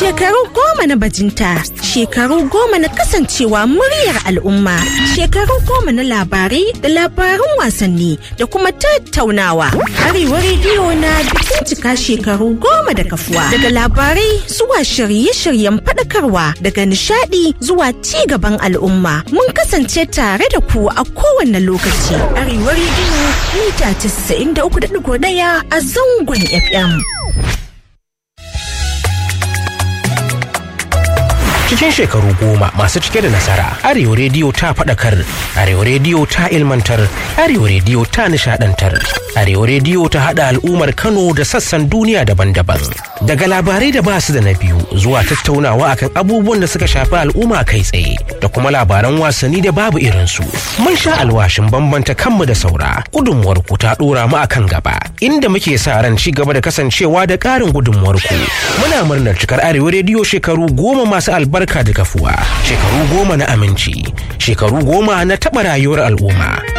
Shekaru goma na bajinta, shekaru goma na kasancewa muryar al'umma, shekaru goma na labarai da labarun wasanni da kuma tattaunawa. Arewa rediyo na bikin cika shekaru goma da kafuwa. Daga labarai zuwa shirye-shiryen faɗakarwa daga nishaɗi zuwa ci gaban al'umma. Mun kasance tare da ku a kowane lokaci. Arewa rediyo mita 93.1 a zangon FM. cikin shekaru goma masu cike da nasara arewa rediyo ta faɗakar arewa rediyo ta ilmantar arewa rediyo ta nishadantar arewa rediyo ta haɗa al'ummar kano da sassan duniya daban-daban daga labarai da ba su da na biyu zuwa tattaunawa akan abubuwan da suka shafi al'umma kai tsaye da kuma labaran wasanni da babu irinsu mun sha alwashin bambanta kanmu da saura gudunmuwar ku ta ɗora mu akan gaba inda muke sa ran ci gaba da kasancewa da ƙarin gudunmuwar ku muna murnar cikar arewa rediyo shekaru goma masu albarka barka da kafuwa shekaru goma na aminci shekaru goma na taɓa rayuwar al'umma